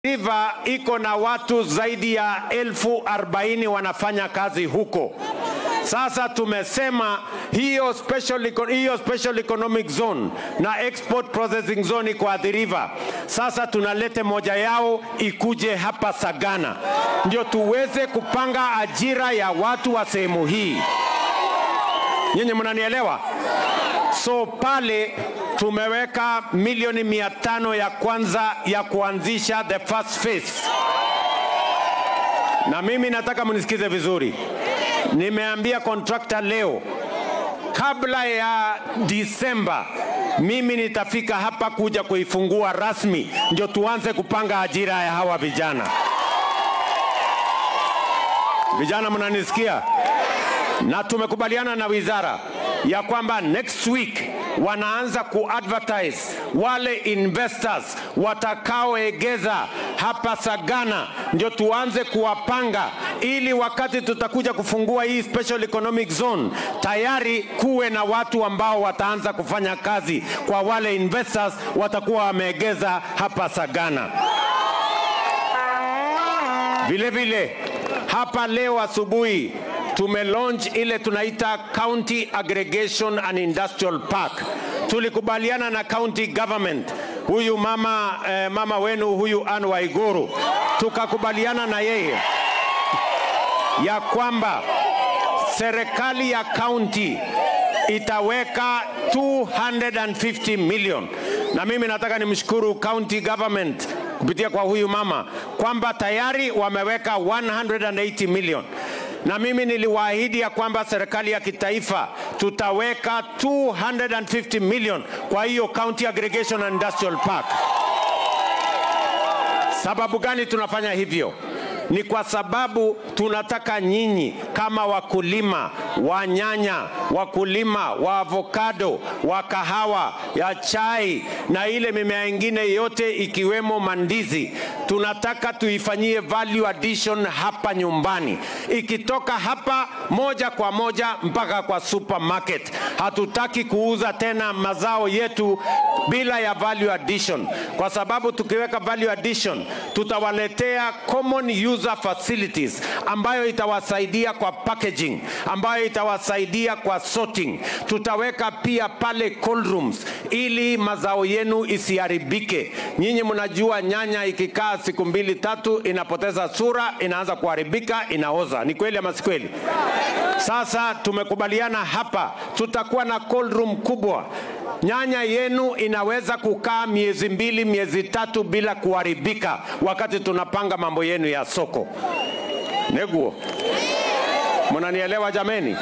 River iko na watu zaidi ya elfu arobaini wanafanya kazi huko. Sasa tumesema hiyo special, eco- hiyo special economic zone na export processing zone iko Athi River. Sasa tunalete moja yao ikuje hapa Sagana, ndio tuweze kupanga ajira ya watu wa sehemu hii. Nyinyi mnanielewa? So pale tumeweka milioni mia tano ya kwanza ya kuanzisha the first phase, na mimi nataka mnisikize vizuri. Nimeambia contractor leo, kabla ya Disemba mimi nitafika hapa kuja kuifungua rasmi, ndio tuanze kupanga ajira ya hawa vijana. Vijana, mnanisikia? na tumekubaliana na wizara ya kwamba next week wanaanza kuadvertise wale investors watakaoegeza hapa Sagana, ndio tuanze kuwapanga ili wakati tutakuja kufungua hii special economic zone tayari kuwe na watu ambao wataanza kufanya kazi kwa wale investors watakuwa wameegeza hapa Sagana. Vile vile hapa leo asubuhi tume launch ile tunaita County Aggregation and Industrial Park. Tulikubaliana na county government, huyu mama, eh, mama wenu huyu Anne Waiguru, tukakubaliana na yeye ya kwamba serikali ya county itaweka 250 million, na mimi nataka nimshukuru county government kupitia kwa huyu mama kwamba tayari wameweka 180 million na mimi niliwaahidi ya kwamba serikali ya kitaifa tutaweka 250 million kwa hiyo county aggregation and industrial park. Sababu gani tunafanya hivyo? Ni kwa sababu tunataka nyinyi kama wakulima wa nyanya, wakulima wa avocado, wa kahawa, ya chai na ile mimea ingine yote ikiwemo mandizi, tunataka tuifanyie value addition hapa nyumbani, ikitoka hapa moja kwa moja mpaka kwa supermarket. Hatutaki kuuza tena mazao yetu bila ya value addition, kwa sababu tukiweka value addition tutawaletea common user facilities ambayo itawasaidia kwa packaging, ambayo itawasaidia kwa sorting. Tutaweka pia pale cold rooms ili mazao yenu isiharibike. Nyinyi mnajua nyanya ikikaa siku mbili tatu inapoteza sura, inaanza kuharibika, inaoza. Ni kweli ama si kweli? Sasa tumekubaliana hapa, tutakuwa na cold room kubwa nyanya yenu inaweza kukaa miezi mbili miezi tatu bila kuharibika wakati tunapanga mambo yenu ya soko neguo mnanielewa jameni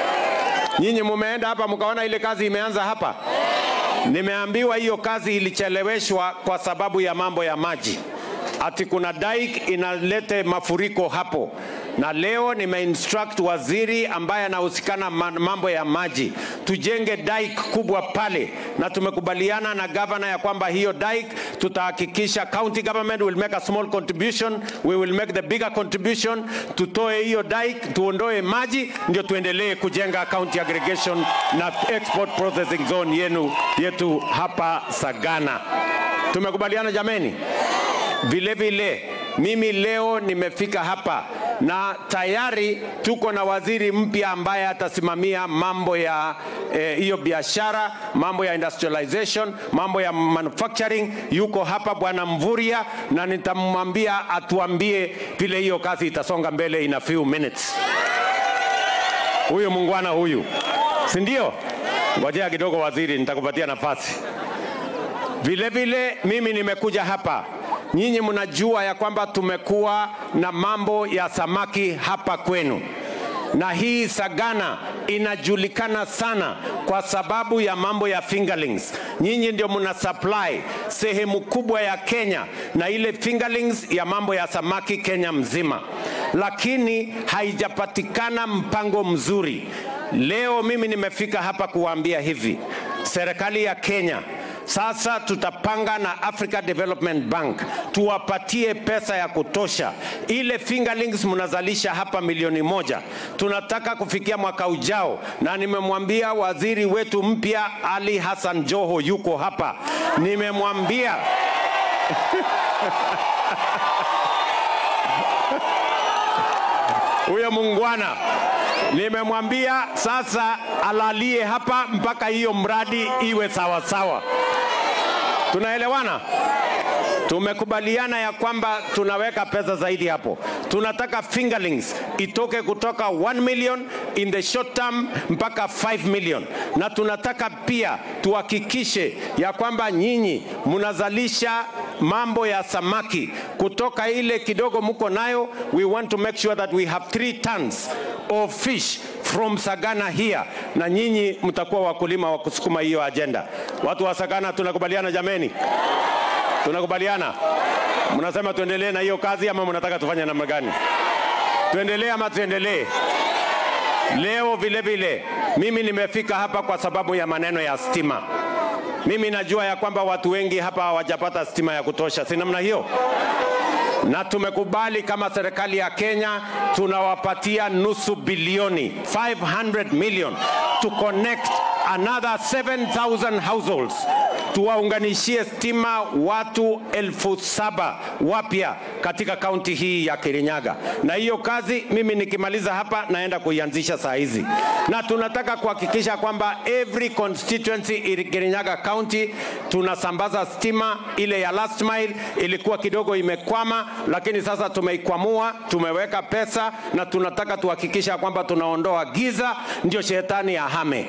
nyinyi mumeenda hapa mkaona ile kazi imeanza hapa nimeambiwa hiyo kazi ilicheleweshwa kwa sababu ya mambo ya maji ati kuna dike inalete mafuriko hapo na leo nimeinstruct waziri ambaye anahusikana ma- mambo ya maji tujenge dike kubwa pale na tumekubaliana na gavana ya kwamba hiyo dike tutahakikisha county government will make a small contribution we will make the bigger contribution tutoe hiyo dike tuondoe maji ndio tuendelee kujenga county aggregation na export processing zone yenu yetu hapa sagana tumekubaliana jameni vile vile mimi leo nimefika hapa na tayari tuko na waziri mpya ambaye atasimamia mambo ya eh, hiyo biashara, mambo ya industrialization, mambo ya manufacturing. Yuko hapa bwana Mvuria, na nitamwambia atuambie vile hiyo kazi itasonga mbele in a few minutes. Huyu mungwana huyu, si ndio? Ngojea kidogo waziri, nitakupatia nafasi. Vile vile mimi nimekuja hapa, nyinyi mnajua ya kwamba tumekuwa na mambo ya samaki hapa kwenu, na hii Sagana inajulikana sana kwa sababu ya mambo ya fingerlings. Nyinyi ndio mna supply sehemu kubwa ya Kenya na ile fingerlings ya mambo ya samaki Kenya mzima, lakini haijapatikana mpango mzuri. Leo mimi nimefika hapa kuwaambia hivi, serikali ya Kenya sasa tutapanga na Africa Development Bank tuwapatie pesa ya kutosha. Ile fingerlings mnazalisha hapa milioni moja, tunataka kufikia mwaka ujao, na nimemwambia waziri wetu mpya Ali Hassan Joho yuko hapa, nimemwambia muungwana. Nimemwambia sasa alalie hapa mpaka hiyo mradi iwe sawa sawa. Tunaelewana? Tumekubaliana ya kwamba tunaweka pesa zaidi hapo. Tunataka fingerlings itoke kutoka 1 million in the short term mpaka 5 million, na tunataka pia tuhakikishe ya kwamba nyinyi mnazalisha mambo ya samaki kutoka ile kidogo mko nayo. We want to make sure that we have 3 tons of fish from Sagana here, na nyinyi mtakuwa wakulima wa kusukuma hiyo agenda. Watu wa Sagana, tunakubaliana jameni? Tunakubaliana? Mnasema tuendelee na hiyo kazi ama mnataka tufanye namna gani? Tuendelee ama tuendelee? Leo vile vile mimi nimefika hapa kwa sababu ya maneno ya stima. Mimi najua ya kwamba watu wengi hapa hawajapata stima ya kutosha, si namna hiyo? na tumekubali kama serikali ya Kenya tunawapatia nusu bilioni 500 million to connect another 7000 households tuwaunganishie stima watu elfu saba wapya katika kaunti hii ya Kirinyaga, na hiyo kazi mimi nikimaliza hapa naenda kuianzisha saa hizi, na tunataka kuhakikisha kwamba every constituency in Kirinyaga County tunasambaza stima. Ile ya last mile ilikuwa kidogo imekwama, lakini sasa tumeikwamua, tumeweka pesa na tunataka tuhakikisha kwamba tunaondoa giza, ndio shetani ahame.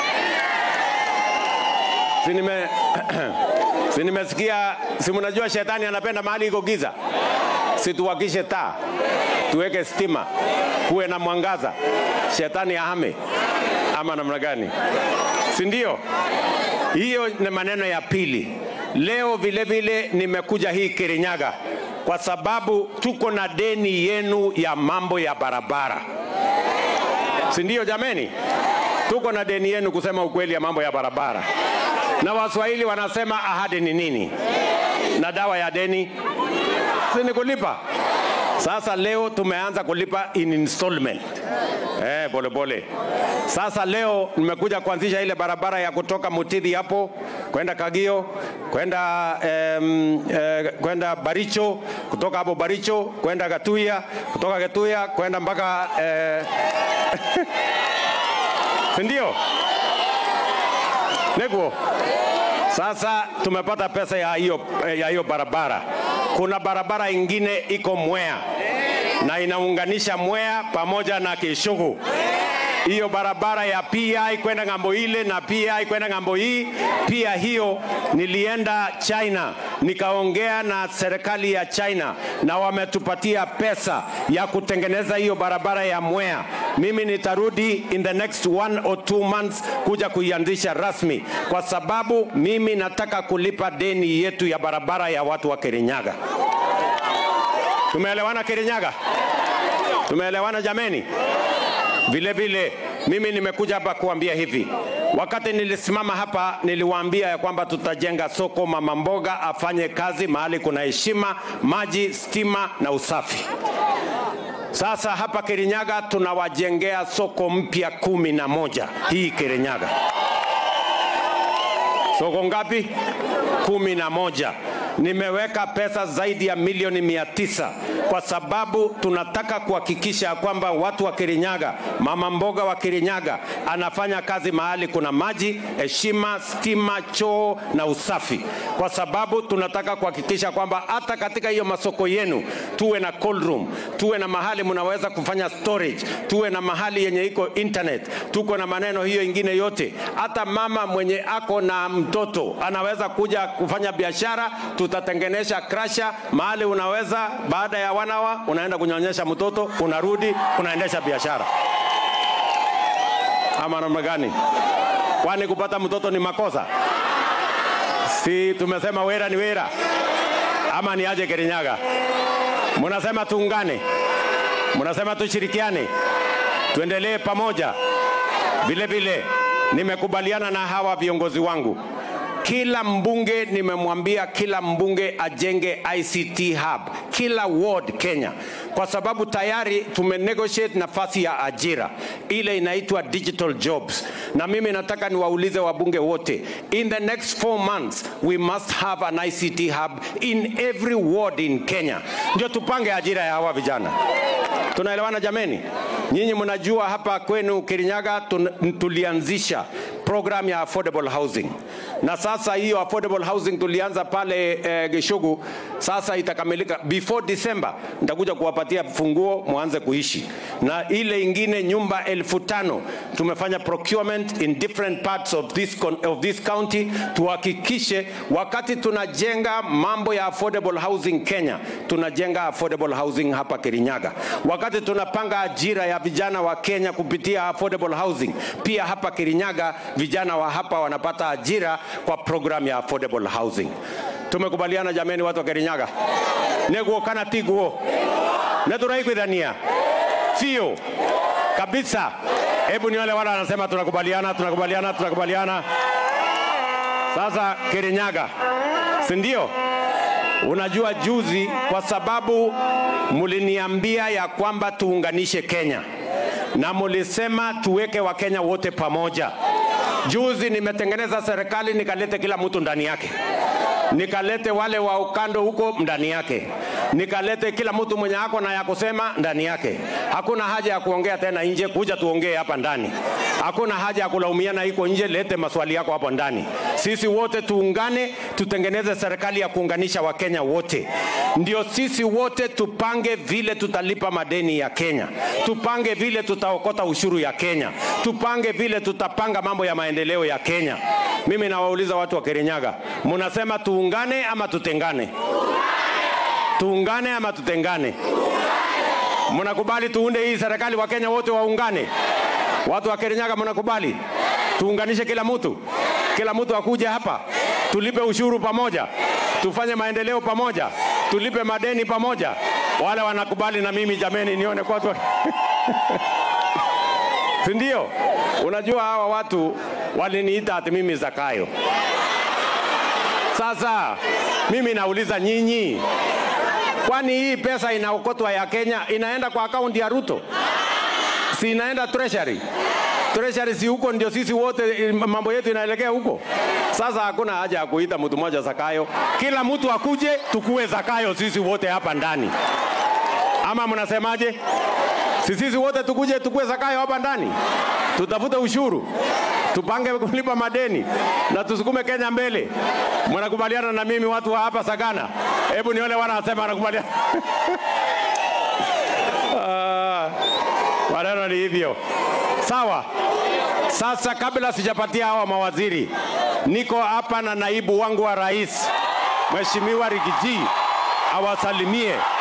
Si nime si nimesikia, si mnajua shetani anapenda mahali iko giza. Si tuwakishe taa, tuweke stima, kuwe na mwangaza, shetani ahame, ama namna gani? Si ndio? Hiyo ni maneno ya pili. Leo vile vile nimekuja hii Kirinyaga kwa sababu tuko na deni yenu ya mambo ya barabara, si ndio? Jameni, tuko na deni yenu kusema ukweli ya mambo ya barabara na Waswahili wanasema ahadi ni nini? Na dawa ya deni si ni kulipa. Sasa leo tumeanza kulipa in installment eh, pole pole. Sasa leo nimekuja kuanzisha ile barabara ya kutoka Mutidhi hapo kwenda Kagio kwenda em, eh, kwenda Baricho, kutoka hapo Baricho kwenda Gatuya, kutoka Gatuya kwenda mpaka eh, si ndio? Neguo. Sasa tumepata pesa ya hiyo ya hiyo barabara. Kuna barabara ingine iko Mwea na inaunganisha Mwea pamoja na Kishugu. Hiyo barabara ya PI kwenda ng'ambo ile na PI kwenda ng'ambo hii, pia hiyo nilienda China nikaongea na serikali ya China na wametupatia pesa ya kutengeneza hiyo barabara ya Mwea. Mimi nitarudi in the next one or two months kuja kuianzisha rasmi, kwa sababu mimi nataka kulipa deni yetu ya barabara ya watu wa Kirinyaga. Tumeelewana Kirinyaga? Tumeelewana jameni? Vile vile mimi nimekuja hapa kuambia hivi, wakati nilisimama hapa niliwaambia ya kwamba tutajenga soko mama mboga afanye kazi mahali kuna heshima, maji, stima na usafi. Sasa hapa Kirinyaga tunawajengea soko mpya kumi na moja hii Kirinyaga. Soko ngapi? Kumi na moja. Nimeweka pesa zaidi ya milioni mia tisa kwa sababu tunataka kuhakikisha kwamba watu wa Kirinyaga, mama mboga wa Kirinyaga anafanya kazi mahali kuna maji, heshima, stima, choo na usafi, kwa sababu tunataka kuhakikisha kwamba hata katika hiyo masoko yenu tuwe na cold room, tuwe na mahali mnaweza kufanya storage, tuwe na mahali yenye iko internet, tuko na maneno hiyo ingine yote. Hata mama mwenye ako na mtoto anaweza kuja kufanya biashara, tutatengenesha krasha mahali unaweza baada ya wanawa unaenda kunyonyesha mtoto, unarudi unaendesha biashara, ama namna gani? Kwani kupata mtoto ni makosa? Si tumesema wera ni wera, ama ni aje Kirinyaga? Mnasema tuungane, mnasema tushirikiane, tuendelee pamoja. Vile vile nimekubaliana na hawa viongozi wangu kila mbunge nimemwambia kila mbunge ajenge ICT hub kila ward Kenya, kwa sababu tayari tumenegotiate nafasi ya ajira ile inaitwa digital jobs, na mimi nataka niwaulize wabunge wote, in the next four months we must have an ICT hub in every ward in Kenya, ndio tupange ajira ya hawa vijana. Tunaelewana jameni? Nyinyi mnajua hapa kwenu Kirinyaga tun- tulianzisha program ya affordable housing, na sasa hiyo affordable housing tulianza pale eh, Gishugu, sasa itakamilika before December. Nitakuja kuwapatia funguo mwanze kuishi, na ile ingine nyumba elfu tano tumefanya procurement in different parts of this, con- of this county, tuhakikishe wakati tunajenga mambo ya affordable housing Kenya, tunajenga affordable housing hapa Kirinyaga. Wakati tunapanga ajira ya vijana wa Kenya kupitia affordable housing, pia hapa Kirinyaga vijana wa hapa wanapata ajira kwa program ya affordable housing. Tumekubaliana jameni, watu wa Kirinyaga, neguo kana tiguo neturaiguithania sio kabisa. Hebu ni wale wale wanasema tunakubaliana, tunakubaliana, tunakubaliana. Sasa Kirinyaga, si ndio? Unajua juzi, kwa sababu muliniambia ya kwamba tuunganishe Kenya na mulisema tuweke Wakenya wote pamoja. Juzi nimetengeneza serikali nikalete kila mtu ndani yake, nikalete wale wa ukando huko ndani yake, nikalete kila mtu mwenye ako na ya kusema ndani yake. Hakuna haja ya kuongea tena nje, kuja tuongee hapa ndani. Hakuna haja ya kulaumiana iko nje, lete maswali yako hapo ndani. Sisi wote tuungane, tutengeneze serikali ya kuunganisha Wakenya wote, ndio sisi wote tupange vile tutalipa madeni ya Kenya, tupange vile tutaokota ushuru ya Kenya, tupange vile tutapanga mambo ya maendeleo ya Kenya. Mimi nawauliza watu wa Kirinyaga, munasema tuungane ama tutengane? Tuungane ama tutengane? Mnakubali tuunde hii serikali, Wakenya wote waungane? Watu wa Kirinyaga mnakubali tuunganishe kila mtu, kila mtu akuje hapa, tulipe ushuru pamoja, tufanye maendeleo pamoja, tulipe madeni pamoja. Wale wanakubali na mimi jameni, nione kwa watu si ndio? Unajua hawa watu waliniita ati mimi Zakayo. Sasa mimi nauliza nyinyi, kwani hii pesa inaokotwa ya Kenya inaenda kwa akaunti ya Ruto? Si inaenda treasury? Treasury si huko ndio sisi wote eh, mambo yetu inaelekea huko. Sasa hakuna haja ya kuita mtu mmoja Zakayo, kila mtu akuje tukue Zakayo sisi wote hapa ndani, ama mnasemaje? Si sisi wote tukuje tukue Zakayo hapa ndani, tutafute ushuru, tupange kulipa madeni na tusukume Kenya mbele. Mnakubaliana na mimi watu wa hapa Sagana? Hebu nione wanasema wanakubaliana. Ah, Maneno ni hivyo, sawa. Sasa kabla sijapatia hawa mawaziri, niko hapa na naibu wangu wa rais Mheshimiwa Rigiji awasalimie.